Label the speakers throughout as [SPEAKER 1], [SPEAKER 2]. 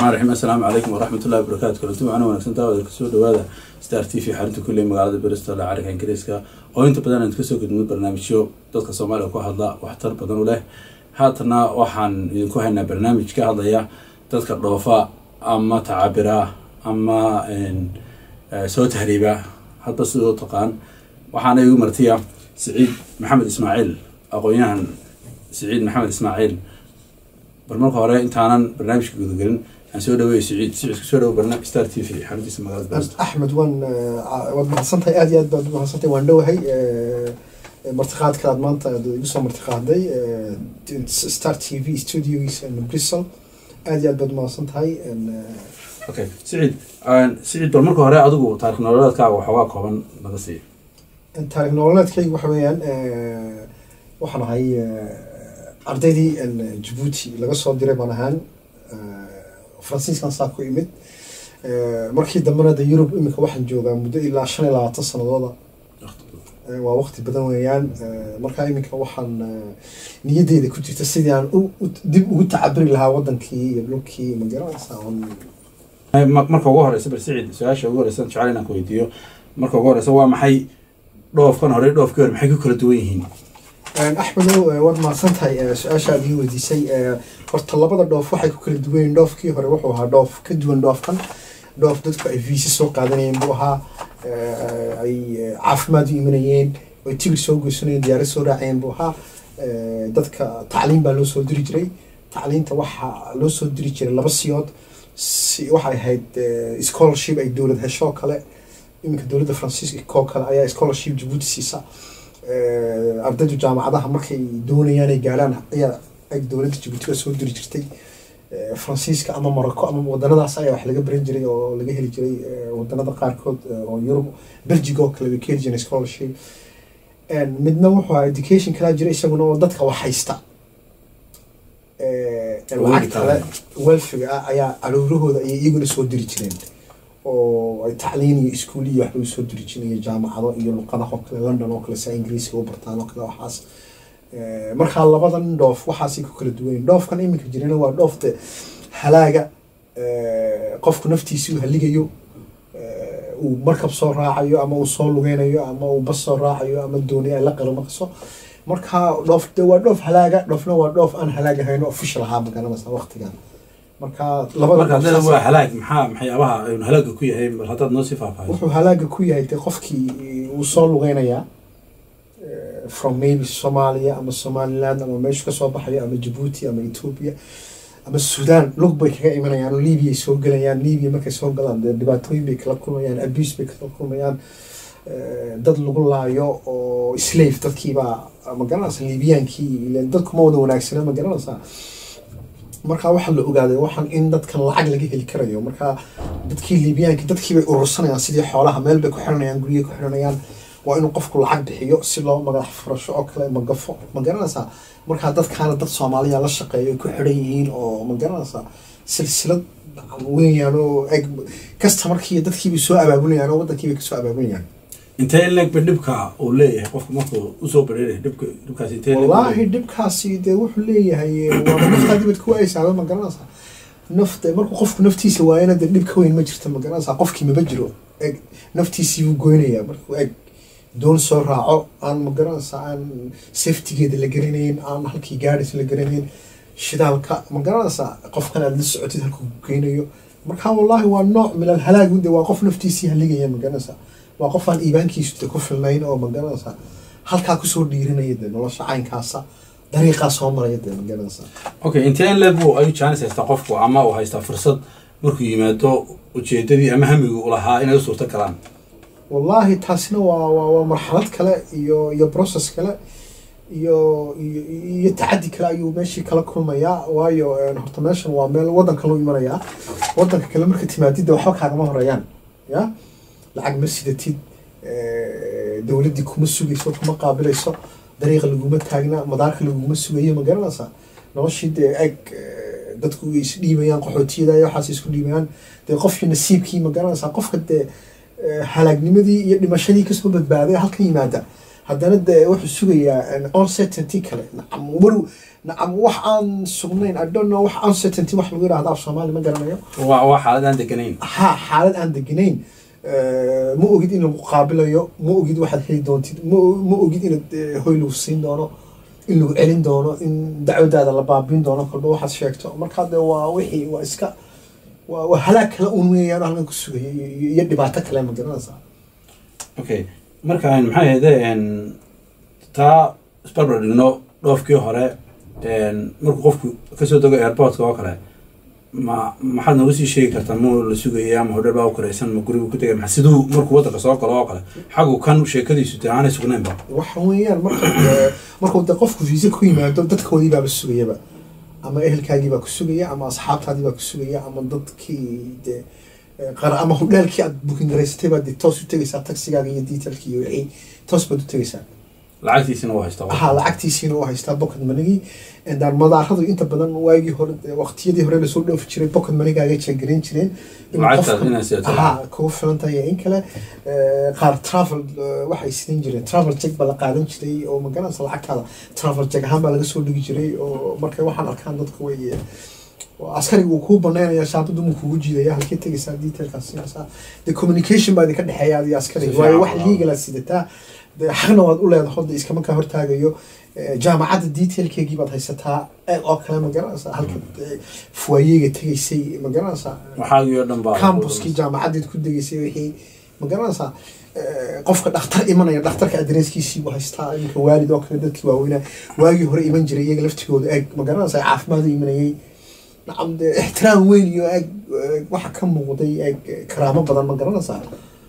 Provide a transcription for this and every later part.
[SPEAKER 1] raxim assalaamu calaykum waraxmatullahi wabarakaatu kulanti macno wanaagsan daawada kasoo dhawaada star t v xarinta kulley magaalada bristol ee carinka ingiriiska oo inta badan aan kasoo gudmid barnaamijyo dadka soomaaliya ku hadla waxtar badan u leh haatana waxaan idinku haynaa barnaamij ka hadlaya dadka dhoofa ama tacabira ama soo tahriiba hadba sidoo taqaan waxaana igu martiya siciid maxamed ismaaciil aqoon-yahan siciid maxamed ismaaciil bal marka hore intaanan barnaamijka gudagelin aan soo dhaweeyo siciid siciid kusoo dhawo barnaamij star t v xaruntiisa magaalada bristol
[SPEAKER 2] axmed waan waad mahadsantahay aad iyo aad baad mahadsantahay waan dhowahay martiqaadka aad maanta aad igu soo martiqaaday star t v studiogiisa bristol aad iyo aad baad mahadsan tahay
[SPEAKER 1] okay siciid siciid bal marka hore adigu taarikh nololeedkaaga waxoogaa kooban laga siiyo
[SPEAKER 2] taarikh nololeedkayga waxa weeyaan waxaan ahay ardaydii jabuuti laga soo diray baan ahaan faransiiskan saa ku imid markii dambena de yurub iminka waxaan joogaa muddo ilaa shan iyo labaatan sanadooda waa waqti badan weeyaan markaa iminka waxaan niyadeyda ku jirta sidii aan dib ugu tacabiri lahaa wadankii iyo dhulkii magaranaysa
[SPEAKER 1] marka ugu horeysa bal siciid su-aasha ugu horeysa jecel inaan ku weydiiyo marka ugu horeysa waa maxay dhoofkan hore dhoofkii hore maxay ku kala duwan yihiin
[SPEAKER 2] axmedow waad mahadsan tahay su-aasha aad ii weydiisay horta labada dhoof waxay ku kala duwan yihiin dhoofkii hore wuxuu ahaa dhoof ka duwan dhoofkan dhoof dadku ay viisi soo qaadanayeen buu ahaa ay caafimaad u imanayeen ay tigir soo goysanayeen diyaarad soo raacayeen buu ahaa dadka tacliim baa loo soo diri jiray tacliinta waxaa loo soo diri jiray laba siyood waxay ahayd scholarship ay dowlad heshoo kale iminka dowladda faransiiska oo kale ayaa scholarship jabuuti siisa ardaydu jaamacadaha markay doonayaan ay gaarhaan ayaa ay dowladda jabuuti ka soo diri jirtay faransiiska ama morocco ama wadanadaas ayaa wax laga baran jiray oo laga heli jiray wadanada qaarkood oo yurub belgic oo kale way ka heli jireen scholarship midna wuxuu ahaa education kalaa jira isaguna oo dadka wax haysta lacag kale welfiga ah ayaa caruurahooda ayay iyaguna soo diri jireen oo ay tacliin iyo iskuul iyo waxba usoo diri jireen iyo jaamacado iyo luqadaha oo kale london oo kale saa ingiriiska u bartaan oo kale waxaas markaa labadan dhoof waxaasay ku kala duwan dhoofkan iminka jirana waa dhoofta halaaga qofku naftiisi uu haligayo uu markab soo raacayo ama uu soo lugeynayo ama uu bas soo raacayo ama dooni ay la qalmaqso markaa dhoof de waa dhoof halaaga dhoofna waa dhoof aan halaag ahayn official ahaa magaranaysa waqtigan marka
[SPEAKER 1] marka hadda waa halaag maxaa maxyaabaha aynu halaaga ku yahay bal haddaad noo sii faahfaahiso
[SPEAKER 2] wuxuu halaaga ku yahay de qofkii uu soo lugeynayaa from maybe soomaaliya ama somaliland ama meeshu kasoo baxayo ama jabuuti ama ethoopia ama sudan lug bay kaga imanayaan oo libiya soo gelayaan libya markay soo galaan dee dhibaatooyin bay kala kulmayaan abuse bay kala kulmayaan dad lagu laayo oo slave dadkiibaa magaranaysa libyaankii dadku ma wada wanaagsana ma garanaysaa markaa waxaa la ogaaday waxaan in dadkan lacag laga heli karayo markaa dadkii libyaankii dadkiibay urursanayaan sidii xoolaha meel bay ku xiranayaan guriyay ku xiranayaan waa inuu qofku lacag bixiyo si loo madax furasho oo kale magafo ma garanaysaa markaa dadkaana dad soomaaliya la shaqeeyo ay ku xiran yihiin oo ma garanaysaa silsilad weeyaan oo eg kasta markii dadkiibay soo abaabulayaan oo waddankiibay kasoo abaabulayaan
[SPEAKER 1] intee in legba dhibka uu leeyahay qofku markuu usoo bareeray dhibka dhibkaasi intee
[SPEAKER 2] wallaahi dhibkaasi dee wuxuu leeyahay waa naftaa dibad ku aysaaba ma garanaysaa nafta markuu qofku naftiisa waayana dee dhib ka weyn ma jirto ma garanaysaa qofkii maba jiro eg naftiisii buu goynayaa markuu eg doon soo raaco aan ma garanaysaa aan safetigeeda la garanayn aan halkii gaadhis la garanayn shidaalka ma garanaysaa qofkan aad la socotid halkuu geynayo marka wallaahi waa nooc milal halaagu de waa qof naftiisii haligaya ma garanaysaa waa qof aan iibaankiisu de ku filnayn oo ma garanaysaa halkaa kusoo dhiirinaya de nolosha caynkaasa dariiqaa soo maraya de ma garanaysaa
[SPEAKER 1] okay intee in leeg buu ayuu jaanis haystaa qofku ama uu haystaa fursad markuu yimaado ujeedadii ama hamigu u lahaa inay u suurto galaan
[SPEAKER 2] wallaahi taasina waa waa waa marxalad kale iyo iyo process kale iyo iyo iyo tacadi kale ayuu meeshii kala kulmayaa waayo horta meeshan waa meel waddanka loo imanayaa waddanka kale marka timaadidda waxba kaagama horeeyaan ya lacag ma sidatid dowladdii kuma sugayso kuma qaabilayso dariiqa laguma taagna madaarka laguma sugayo ma garanaysaa noloshii dee eg dadku way isdhiibayaan qaxootiyada iyo waxaas isku dhiibayaan dee qofkii nasiibkii ma garanaysaa qofka dee halaagnimadii iyo dhimashadii kasoo badbaaday halkan yimaada haddana dee wuxuu sugayaa uncertainty kale war nacam wax aan sugnayn i don't know wax uncertainty wax lagu yidhahdo af soomaali ma garanayo
[SPEAKER 1] waa waa xaalad aan deganayn
[SPEAKER 2] ha xaalad aan deganayn Eh, ma ogid in lagu qaabilayo ma ogid waxaad heli doontid ma ma ogid inaad eh, hoy lagu siin doono in lagu celin doono in dacwadaada la baabin doono kolba waxaad sheegto markaa dee waa wixii waa iska waa waa halaag kale un weeyaan oo halkan ku sugaya iyo iyo- iyo dhibaato kale ma garanaysaa
[SPEAKER 1] okay marka maxay ahayde taa isbarbar dhigno dhoofkii hore markuu qofku kasoo dego airportka oo kale ma maxaad nooga sii sheegi kartaa ma la sugayay ama hodheel baa u karaysan ma gurigu ku tegay ma siduu markuu waddanka soo galo oo kale xagu kan sheekadiisu dee aanay sugnaynba
[SPEAKER 2] waxa weeyaan marka eh, markuu de qofku viisa ku yimaado dadkoodii baaba sugayaba ama ehelkaagii baa ku sugaya ama asxaabtaadii baa ku sugaya ama dadkii de eh, qara ama hodhaalkii aad bukin garaysatay baad de toos u tegaysaa taxigaaga iyo detailkii iyo wixii toos baad u tegaysaa
[SPEAKER 1] lacagtiisina waa haystaa
[SPEAKER 2] ha lacagtiisiina u haystaa pocket manigii daan madaaradu inta badan waagii hore dee waqtiyadii hore lasoo dhoofi jiray pocket manigaaga jeegarayn jireen in
[SPEAKER 1] Lacagtaas
[SPEAKER 2] qofka-
[SPEAKER 1] inay sidato.
[SPEAKER 2] ha kugu filan tahay iyo in kale eh, qaar travel eh, waxay sidan jireen travel check baa la qaadan jiray oo magaranaysa lacagtaada travel check ahaan baa laga soo dhigi jiray oo markay waxaan arkaan dadka way eh, oo askariga uu kuu banaynaya shaabadu mu kugu jiidaya halkee tegaysaa detailkaas siinaysaa de communication baa idinka dhexeeya adiga askariga
[SPEAKER 1] Si
[SPEAKER 2] waayo
[SPEAKER 1] fiican,
[SPEAKER 2] wax
[SPEAKER 1] waaw.
[SPEAKER 2] legal aad sidataa de xaqna waad u leedahay hadda iskama kaa hortaagayo Eh, jaamacadda detailkeegii baad haysataa eh, oo kale ma garanaysaa halka eh, fuwaayega tegaysay ma garanaysaa
[SPEAKER 1] waxaagii oo dhan baa
[SPEAKER 2] cambuskii jaamacadeed ku degaysay wixii ma garanaysaa Eh, qofka dhakhtar imanaya dhakhtarka adreeskiisii buu haystaa iminka waalid oo kale dadkii waaweynaa waagii hore iman jiray iyaga laftigooda eeg ma garanaysaa caafimaad u imanayay nacam dee ixtiraam weyn iyo eeg eh, waxa ka muuqday eeg eh, karaamo badan ma garanaysaa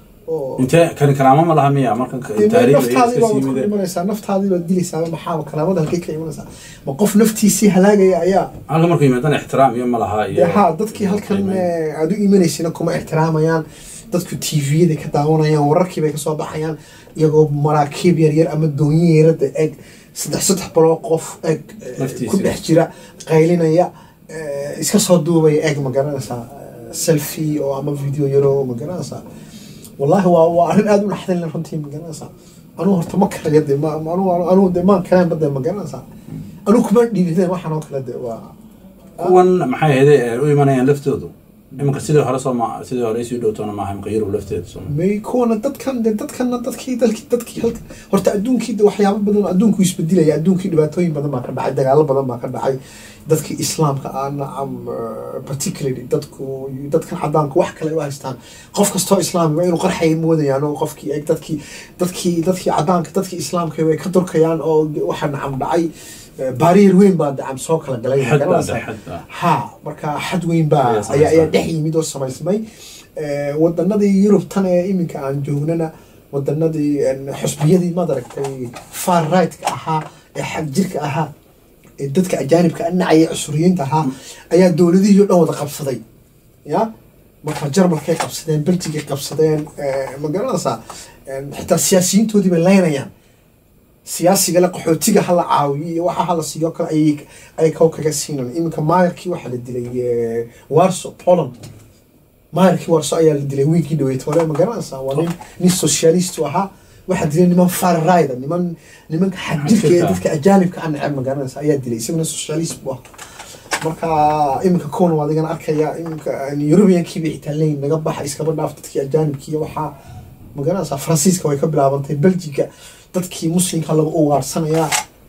[SPEAKER 2] oo
[SPEAKER 1] intee kani karaamo ma laha miya marka taariikh ay
[SPEAKER 2] naftaadii
[SPEAKER 1] iska
[SPEAKER 2] baad
[SPEAKER 1] sii
[SPEAKER 2] ku
[SPEAKER 1] mideen
[SPEAKER 2] dhimanaysaa naftaadii baad dilaysaa maxaa karaamada halkay ka imanaysaa ma qof naftiisii halaagaya ayaa
[SPEAKER 1] halka markuu yimaadana ixtiraam iyo ma laha iyo
[SPEAKER 2] dee ha dadkii halkan eh, aad u imanaysina kuma ixtiraamayaan dadku tviyada ka daawanayaan wararkii bay kasoo baxayaan iyagoo maraakiib yaryar ama doonyo yarada eg saddex saddex baloo qof eg eh,
[SPEAKER 1] Naftiisa.
[SPEAKER 2] ku dhex jira qaylinaya eh, iska soo duubaya eg ma garanaysaa eh, selfie oo ama video yaro ma garanaysaa wallahi waa waa arrin aada u naxdin leh runtii ma garanaysaa anugu horta ma karayo de ma ma- anugu anugu de maan kareenba de ma garanaysaa anugu kuma dhiibideen waxaan oo kale de waa
[SPEAKER 1] kuwan maxay ahayde ee u imanayaan laftoodu iminka sidii hore soo ma sidii hore isii dhowtoona maaha iminka yurub lafteeda soo
[SPEAKER 2] may kuwana dadkan de dadkana dadkii dalkii dadkii halka horta adduunkii de waxyaabo badan adduunku isbedelaya adduunkii dhibaatooyin badan baa ka dhacay dagaalo badan baa ka dhacay dadkii islaamka ah nacam eh, particularly dadku dadkan cadaanku wax kale u haystaan qof kastoo islaamiga inuu qarxaya moodayaan oo qofkii eeg dadkii dadkii dadkii cadaanka dadkii islaamka way ka durkayaan oo waxa nacam dhacay eh, baariyer weyn baa nacam soo kala galay
[SPEAKER 1] xad baa
[SPEAKER 2] garanaysaa?
[SPEAKER 1] xad baa
[SPEAKER 2] ha marka xad weyn baa
[SPEAKER 1] Ayaa
[SPEAKER 2] ayaa
[SPEAKER 1] samaysmay.
[SPEAKER 2] ayaa dhex yimid oo samaysmay Eh, wadanadii yurub tan ee iminka aan joognana wadanadii en, xusbiyadii maad aragtay far right-ka ahaa ee xag jirka ahaa ee dadka ajaanibka nacaya cusuriyiinta ahaa ayaa dowladihii o dhan wada qabsaday ya marka jarmalkay qabsadeen belgigay qabsadeen eh, ma garanaysaa En, xitaa siyaasiyiintoodii bay leynayaan siyaasiga le qaxootiga hala caawiyo iyo waxa hala siiyo kale ayay ay kow kaga siinan iminka maayarkii waxaa la dilay eh, warso poland maayarkii warso ayaa la dilay wiigii dhaweyd hore ma garanaysaa waa nin nin socialistu ahaa waxaa dilay niman far rider niman nimanka xagjirka ee dadka ajaanibka aan neceb ma garanaysaa ayaa dilay isaguna socialist buu ahaa marka iminka kuwan waa adigana arkaya iminka europeankiiba xitaa leyn naga baxa iskaba dhaaf dadkii ajaanibkiiyo waxaa ma garanaysaa faransiiska way ka bilaabantay belgiga dadkii muslimka lagu ugaarhsanayaa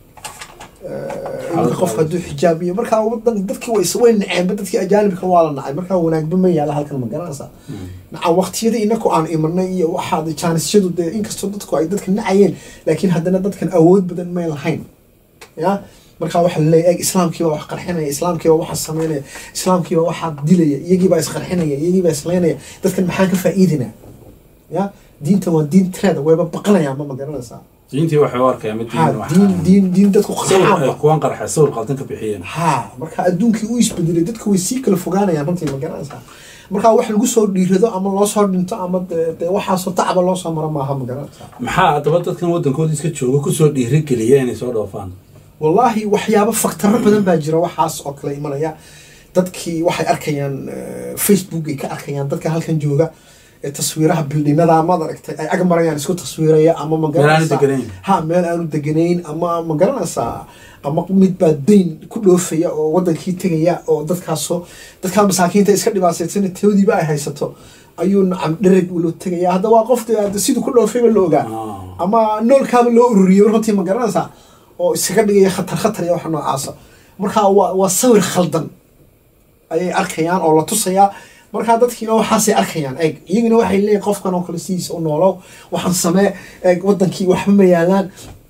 [SPEAKER 2] iminka qofka hadduu xijaab iyo markaa wadan dadkii way way naceenba dadkii ajaanibka waa la nacay markaa wanaagba ma yaala halkan ma garanaysaa nacam waqtiyada inaku aan imanay iyo waxaa jaanisyadu dee inkastoo dadku ay dadka nacayeen laakiin haddana dadkan awood badan may lahayn ya markaa waxa laleeya eeg islaamkiiba wax qarxinaya islaamkiiba waxa sameynaya islaamkiiba waxaa dilaya iyagiibaa isqarxinaya iyagiibaa isleynaya dadkan maxaan ka faa'iidinaa ya diinta waa diin treeda wayba baqanayaanba ma garanaysaa
[SPEAKER 1] diintii waxay u arkayaan mid
[SPEAKER 2] ha
[SPEAKER 1] diin wax
[SPEAKER 2] diin diin diin dadku
[SPEAKER 1] sawir ay
[SPEAKER 2] qarxaanba
[SPEAKER 1] kuwan qarxa sawir qaldan ka bixiyeen
[SPEAKER 2] ha marka adduunkii u isbedelay dadku way sii kala fogaanayaan runtii ma garanaysaa marka wax lagu soo dhiirado ama loo soo dhinto ama dee dee waxaasoo tacba loo soo maro maaha ma garanaysaa
[SPEAKER 1] maxaa haddaba dadkan waddankooda iska jooga kusoo dhiirigeliya inay soo dhoofaan
[SPEAKER 2] wallaahi waxyaabo faktaro badan baa jira waxaas oo kale imanaya dadkii waxay arkayaan eh, facebook ay ka arkayaan dadka halkan jooga ee taswiiraha bildhinada maad aragtay ay ag marayaan isku taswiiraya ama ma
[SPEAKER 1] meel aanu
[SPEAKER 2] garanaysaa
[SPEAKER 1] deganayn
[SPEAKER 2] ha meel aanu deganayn ama ma garanaysaa ama mid baa dayn ku dhoofaya oo wadankii tegaya oo dadkaasoo dadkaa masaakiinta iska dhibaataysan toodiiba ay haysato ayuu nacam dhereg loo tegaya hadda waa qof dee hadda siduu ku dhoofayba la ogaa
[SPEAKER 1] Ah.
[SPEAKER 2] ama noolkaaba loo ururiyay runtii ma garanaysaa oo iskaga dhigaya khatar khatar iyo waxa noocaasa marka waa waa sawir khaldan ayay arkayaan oo la tusayaa markaa dadkiina waxaasay arkayaan eeg iyagina waxay leeyihin qofkan oo kale sidiisa u noolow waxaan samee eeg wadankii waxba ma yaalaan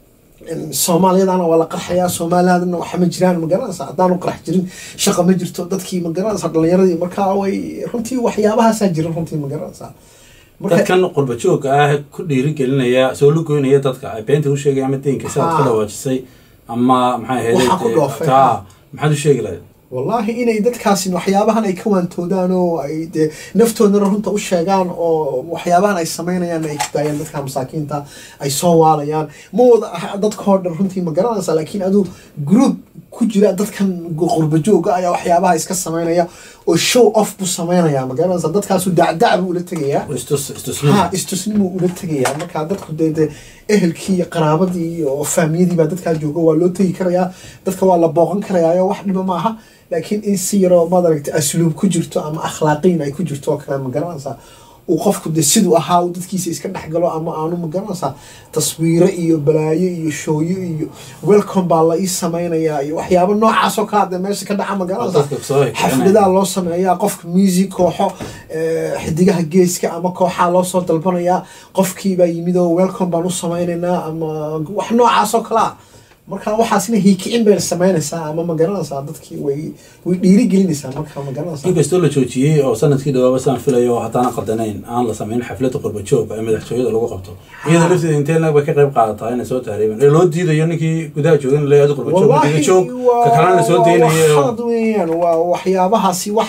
[SPEAKER 2] in soomaaliyadana waa la qarxayaa soomaaliyadana waxa ma jiraan ma garanaysa haddaanu qarax jirin shaqa ma jirto dadkii ma garanaysa dhalinyaradii markaa way runtii waxyaabahaasaa jira runtii ma garanaysa marka
[SPEAKER 1] dadkan qurba joogga ah ku dhiirigelinaya soo lugoynaya dadka ay beenta u sheegaya ama deynka sidaad
[SPEAKER 2] Ha.
[SPEAKER 1] ka dhawaajisay ama maxay
[SPEAKER 2] Waxaa ku
[SPEAKER 1] ahayd
[SPEAKER 2] dhoofay.
[SPEAKER 1] taa maxaad u sheegi lahayd
[SPEAKER 2] wallaahi inay dadkaasi waxyaabahan ay ka waantoodaan oo ay dee naftoodana runta u sheegaan oo waxyaabahan ay samaynayaan ay daayaan dadka masaakiinta ay soo waalayaan ma wada aha dadkoo dhan runtii ma garanaysa laakiin aduu group ku jira dadkan qurba jooga ayaa waxyaabaha iska samaynaya oo show off buu samaynaya ma garanaysa dadkaasu dacdac buu ula tegayaa
[SPEAKER 1] istus istusnimo
[SPEAKER 2] ha istusnimuu ula tegayaa markaa dadku dee dee ehelkii iyo qaraabadii iyo faamiyadii baa dadkaa jooga waa loo tegi karayaa dadka waa la booqan karayaayo wax dhiba maaha laakiin in si yaroo maad aragta asluub ku jirto ama akhlaaqiin ay ku jirto oo kale ma garanaysaa uu qofku de siduu ahaa uu dadkiisa iska dhex galo ama aanu ma garanaysaa taswiiro iyo balaayo iyo shooyo iyo welcome baa la ii samaynayaa iyo waxyaabo noocaas oo kale de meesha ka dhaca ma garanaysaa
[SPEAKER 1] dadka soo
[SPEAKER 2] xafladaha loo sameeyaa qofka music kooxo eh, xidigaha geeska ama kooxaa loo soo dalbanayaa qofkiibaa yimid oo welcome baan u samaynaynaa ama wax noocaas oo kale ah marka waxaasina hiikicin bay samaynaysaa ama ma garanaysaa dadkii way way dhiiri gelinaysaa marka ma garanaysaa
[SPEAKER 1] inkastoo la joojiyey oo sanadkii dhawaaba saan filayo haddaana qaldanayn aan la samayn xafladda qurba joogga ee madaxtooyada lagu qabto iyada lafteeda intee lag bay ka qayb qaadataa inay soo tahriibeen ee loo diidayo ninkii gudaha joogan leeyahay qurba joog diida joog ka kalena la soo
[SPEAKER 2] waa wax
[SPEAKER 1] deynayo
[SPEAKER 2] khalad weeyaan waa waxyaabahaasi wax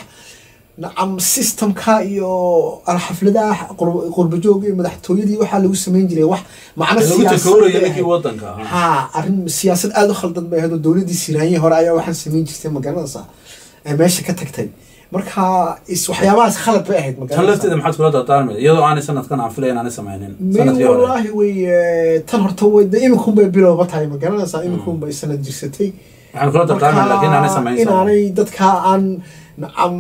[SPEAKER 2] nacam systemka iyo xafladaha qur- qurba jooga iyo madaxtooyadii waxaa lagu samayn jiray wax macno
[SPEAKER 1] lagu
[SPEAKER 2] siyaasad
[SPEAKER 1] takoorayo
[SPEAKER 2] bay
[SPEAKER 1] ninkii
[SPEAKER 2] ahayd.
[SPEAKER 1] wadanka ahaa
[SPEAKER 2] ha arrin siyaasad aada u khaldan bay ahayd oo dowladdii siraanyihii hore ayaa waxaan samayn jirtay ma garanaysaa ee meesha ka tagtay marka is waxyaabahaas khalad bay ahayd ma
[SPEAKER 1] tan
[SPEAKER 2] garanaysaa
[SPEAKER 1] lafteeda maxaad kula dardaarmay iyadoo aanay sanadkan aan filay inaanay samaynin
[SPEAKER 2] may
[SPEAKER 1] sanadkii hore
[SPEAKER 2] wallaahi way eh, tan horta way de iminkun bay bilowba tahay ma garanaysaa iminkun bay sanad jirsatay
[SPEAKER 1] waxaan kula dardaarmay laakiin aanay samayn
[SPEAKER 2] inaanay dadka aan nacam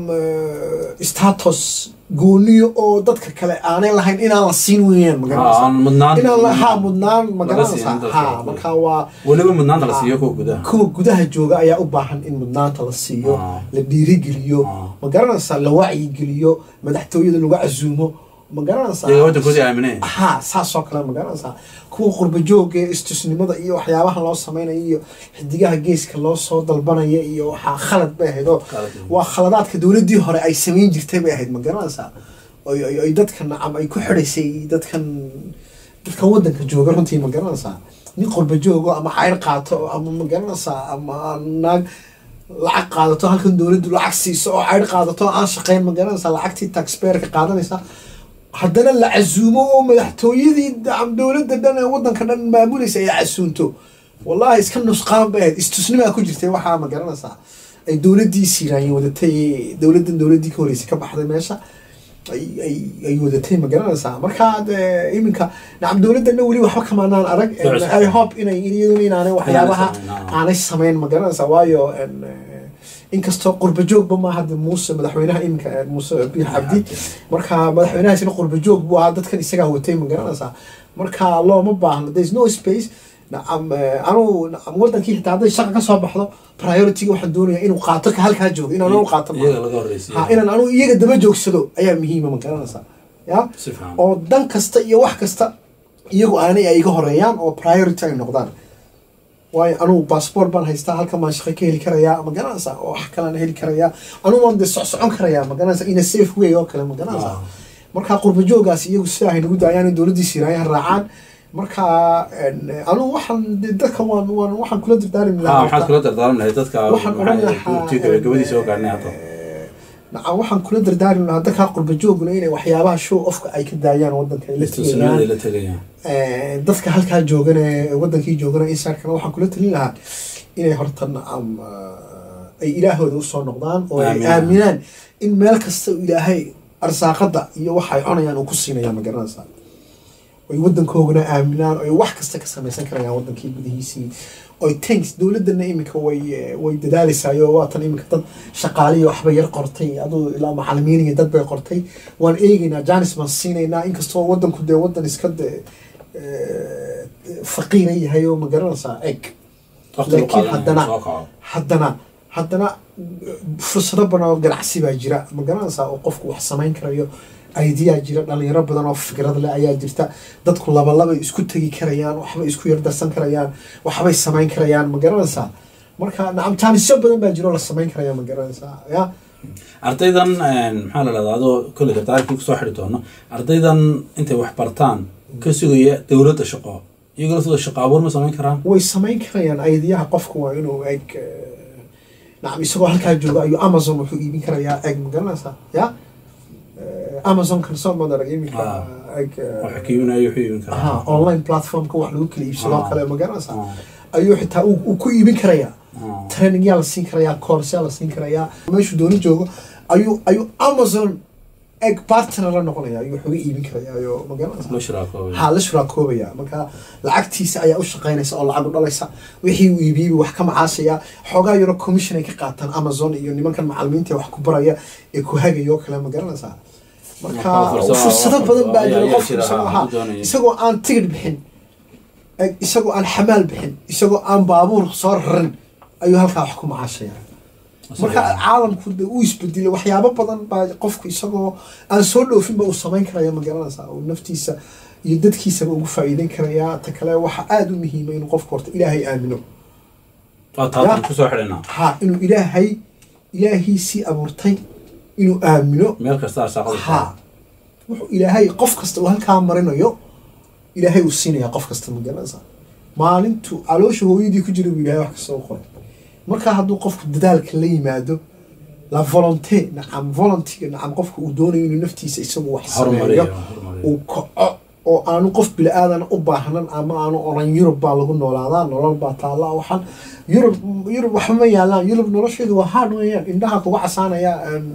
[SPEAKER 2] eh, status gooniyo oo dadka kale aanay lahayn inaan la siin weeyaan ma garanaysaa
[SPEAKER 1] aan mudnaan
[SPEAKER 2] inaan la ha mudnaan ma
[SPEAKER 1] Laga siin
[SPEAKER 2] garanaysaa
[SPEAKER 1] dadka.
[SPEAKER 2] ha marka waa
[SPEAKER 1] weliba mudnaanta la siiyo kuwa gudaha
[SPEAKER 2] kuwa gudaha jooga ayaa u baahan in mudnaanta la siiyo
[SPEAKER 1] Ah.
[SPEAKER 2] la dhiirigeliyo
[SPEAKER 1] Ah.
[SPEAKER 2] ma garanaysaa la wacyigeliyo madaxtooyada lagu casuumo ma garanaysaa
[SPEAKER 1] iyaga wadankoodii aamineen
[SPEAKER 2] ha saasoo kale ma garanaysaa kuwa qurba jooga ee istusnimada iyo waxyaabaha loo samaynayo iyo xidigaha geeska loo soo dalbanaya iyo waxaa khalad bay ahayd oo
[SPEAKER 1] Khalad.
[SPEAKER 2] waa khaladaadka dowladdii hore ay samayn jirtay bay ahayd ma garanaysaa oy oy- oy dadka nacam ay ku xidhaysay dadkan dadkan wadanka jooga runtii ma garanaysaa nin qurba joogo ama cayr qaato ama ma garanaysaa ama naag lacag qaadato halkan dowladdu lacag siiso oo cayr qaadato aan shaqayn ma garanaysaa lacagtii taxpayerka qaadanaysa haddana la casuumo oo madaxtooyadii dacam dowladda dhan ee wadanka dhan maamulaysa ay casuunto wallahi iska nusqaan bay ahayd istusnimaa ku jirtay waxaa ma garanaysaa ay dowladdii siiraanye wadatay dowladdan dowladdii ka horeysay ka baxday meesha ay ay ay wadatay ma garanaysaa markaa dee iminka nacam dowladdanna weli waxba kamaanaan arag
[SPEAKER 1] Socodka.
[SPEAKER 2] i hope inay iyaduna inaanay waxyaabaha
[SPEAKER 1] samayn, ah.
[SPEAKER 2] aanay samayn ma garanaysaa waayo en, eh, inkastoo qurba joogba maaha de muuse madaxweynaha iminka eh, muuse biix cabdi marka madaxweynahaasina qurba joog buu ahaa dadkan isagaa watay ma garanaysaa marka looma baahno there is no space nacam eh, anuu nacam wadankii xitaa hadday shaqa ka soo baxdo priority-ga waxaan doonayaa inuu qaato ka halkaa joogo inaan anu qaato maaha.
[SPEAKER 1] iyaga laga horreysiiyo
[SPEAKER 2] ha inaan anu iyaga daba joogsado ayaa muhiima ma garanaysaa ya
[SPEAKER 1] si fiican
[SPEAKER 2] oo dan kasta iyo wax kasta iyagu aanay ay iga horeeyaan oo priority ay noqdaan waayo anugu baasboort baan haystaa halkan baan shaqo ka heli karayaa ma garanaysaa oo wax kalaan heli karayaa anugu waan dee socsocon karayaa ma garanaysaa in a safe way oo kale ma garanaysaa
[SPEAKER 1] Ah.
[SPEAKER 2] marka qurba joogaas iyagu sidaa hay nagu daayaan in dowladdii siiraayaha raacaan marka en, anugu waxaan dee dadka waan waan waxaan kula dardaarmi
[SPEAKER 1] ha maxaad kula dardaarmi lahayd dadka
[SPEAKER 2] waxaan odhan lahaa
[SPEAKER 1] tii gabagabadii soo gaarnay hadda
[SPEAKER 2] eh, nacam waxaan kula dardaarmi lahaa dadkaa qurba jooguna inay waxyaabaha show ofka ay ka daayaan wadanka ay la
[SPEAKER 1] istusnimada
[SPEAKER 2] tegayaan
[SPEAKER 1] la tegayaan
[SPEAKER 2] Eh, dadka halkaa joogana ee wadankii joogana insaarkana waxaan kula talin lahaa inay horta nacam eh, ay ilaahooda usoo noqdaan oo ay
[SPEAKER 1] Aaminaan.
[SPEAKER 2] aaminaan in meel kasta uu ilaahay arsaaqada iyo waxa ay cunayaan uu ku siinayaan ma garanaysaa oy waddankoogana aaminaan oy wax kasta ka samaysan karayaan waddankii gudihiisii oy tanks dowladana iminka way way dadaalaysayo waatan iminka dad shaqaaliya waxba yar qortay aduu ilaa macalimiin iyo dad bay qortay waan eegaynaa janis baan siinaynaa inkastoo waddanku dee waddan iska de faqiira yahay oo ma garanaysaa eg laakiin haddana haddana haddana fursado badan oo ganacsi baa jira ma garanaysaa oo qofku wax samayn karayo aidiyaa jira dhalinyaro badan oo fikrad leh ayaa jirta dadku labalabay isku tegi karayaan waxbay isku yardarsan karayaan waxbay samayn karayaan ma garanaysaa marka nacam jaanisyo badan baa jiro la samayn karaya ma garanaysaa ya
[SPEAKER 1] ardaydan maxaa la dhahdaa adoo kolley dardaarkii kusoo xidhi doono ardaydan intay wax bartaan ka sugaya dowladda shaqo iyagoo laftooda shaqo abuur ma samayn karaan
[SPEAKER 2] way samayn karayaan aidiyaha qofku waa inuu eg nacam isagoo halkaa jooga ayuu amazon wuxuu iibin karayaa eg ma garanaysaa ya amazon kan soo madarag iminka eg
[SPEAKER 1] waxa ka iibinayo wuxuu iibin karaa
[SPEAKER 2] ha online platformka wax lagu kala iibsadoo kale ma garanaysaa ayuu xitaa uu ku iibin karayaa training yaa la siin karayaa course yaa la siin karayaa meeshuu dooni joogo ayuu ayuu amazon eg partner la noqonaya ayuu waxuga iibin karayaa ayo ma garanaysaa
[SPEAKER 1] loo shiraakoobayo
[SPEAKER 2] ha la shuraakoobaya marka lacagtiisa ayaa u shaqaynaysa oo lacag u dhalaysa wixii uu iibiyey wax ka macaasaya xoogaa yaro commission ay ka qaataan amazon iyo nimankan macalimiinta wax ku baraya ee ku hagaya oo kale ma garanaysaa marka fursado badan baa jira qofku isagoo ha isagoo aan tigid bixin isagoo aan xamaal bixin isagoo aan baabuur soo rarin ayuu halkaa wax ku macaashaya marka caalamku de uu isbedelay waxyaabo badan baa qofku isagoo aan soo dhoofinba uu samayn karaya ma garanaysaa uu naftiisa iyo dadkiisaba ugu faa'iideyn karayaa ta kale waxa aada u muhiima inuu qofku horta ilaahay aamino
[SPEAKER 1] taatan kusoo xidhina
[SPEAKER 2] ha inuu ilaahay ilaahiisii abuurtay inuu aamino
[SPEAKER 1] meel kasta arsaaqada
[SPEAKER 2] ha wuxuu ilaahay qof kasta uu halkaa marinayo ilaahay uu siinaya qof kasta ma garanaysaa maalintu caloosha hooyadii ku jira buu ilahay wax kasta u qoray marka hadduu qofku dadaalka la yimaado la volonte nacam volontiga nacam qofka uu doonayo inuu naftiisa isagu wax sameeyo uu kaco oo aanu qof bili-aadana u baahnan ama aanu oran yurub baa lagu noolaadaa nolol baa taalla waxaan yurub yurub waxba ma yaalaan yurub nolosheedu waa hard weeyaan indhaha kuga casaanaya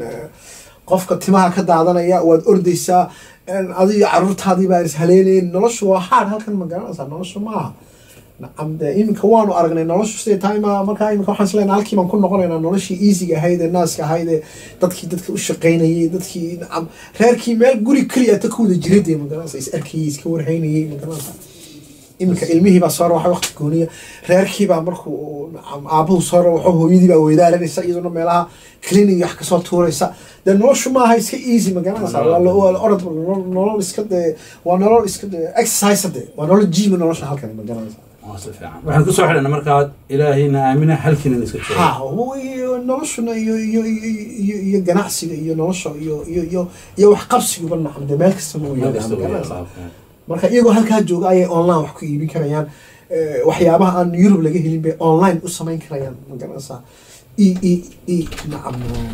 [SPEAKER 2] qofka timaha ka daadanaya waad ordaysaa adiyo caruurtaadii baa is haleenayn noloshu waa hard halkan ma garanaysaa noloshu maaha nacam de iminka waanu aragnay noloshu siday tahay ma markaa iminka waxaan isleena halkii baan ku noqonaynaa noloshii easyga ahayd ee naaska ahayd ee dadkii dadka u shaqaynayay dadkii nacam reerkii meel guri keliya ta ka wada jiray dee magaranaysa is arkayay iska warhaynayay magaranaysa iminka ilmihii baa soo rawaxay waqti gooniya reerkii baa markuu nacam aabuhu soo rawaxo hooyadii baa weydaaranaysa iyaduna meelaha clinic wax kasoo tuuraysa dee noloshu maaha iska easy magaranaysa waa la waa la orod nolol iska dee waa nolol iska dee exercise dee waa nolol jiima nolosha halkan magaranaysa
[SPEAKER 1] si fiican waxaan kusoo xidhana markaa ilaahayna aamina halkiina iska joogo
[SPEAKER 2] ha noloshuna iyo iyo iyo iyo ganacsiga iyo nolosha iyo iyo iyo iyo wax qabsiguba nacam dee meel kasta ma
[SPEAKER 1] meel
[SPEAKER 2] weyaan
[SPEAKER 1] kasta
[SPEAKER 2] magaranaysa
[SPEAKER 1] waa
[SPEAKER 2] marka iyagoo halkaa jooga ayay online wax ku iibin karayaan waxyaabaha aan yurub laga helin bay online u samayn karayaan magaranaysaa e e e nacam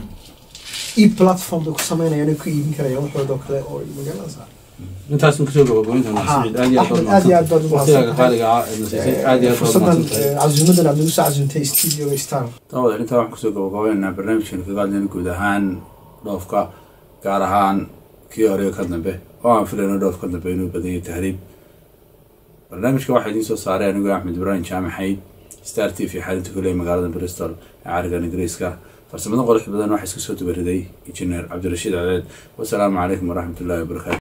[SPEAKER 2] e platform bay ku samaynayaan ay ku iibin karayaan waxoodoo kale oo magaranaysaa
[SPEAKER 1] intaas kusoo gabagabaynta
[SPEAKER 2] Ha,
[SPEAKER 1] siciid aad iyo
[SPEAKER 2] Axmed, aad iyo aad baad u
[SPEAKER 1] waqtigaaga
[SPEAKER 2] mahadsantahay.
[SPEAKER 1] qaaliga ah ee nasiisay aad iyo aad baad
[SPEAKER 2] fursadan
[SPEAKER 1] umahadsantahay
[SPEAKER 2] casuumadan aad nagu soo casuumtay studioga star
[SPEAKER 1] daawada intaa waxaan kusoo gabagabaynaynaa barnaamijkan kaga hadlayna guud ahaan dhoofka gaar ahaan kii hore ka dambe oo aan filayno dhoof ka dambe inuu badan yahay tahriib barnaamijka waxaa idiin soo saaray anigoo axmed ibraahim jaamaxayd star t v xalinta kuley magaalada bristol ee carigan ingiriiska farsamada qurux badan waxaa iska soo dubariday injineer cabdirashiid cadeed wasalaamu calaykum waraxmatullaahi wabarakaatu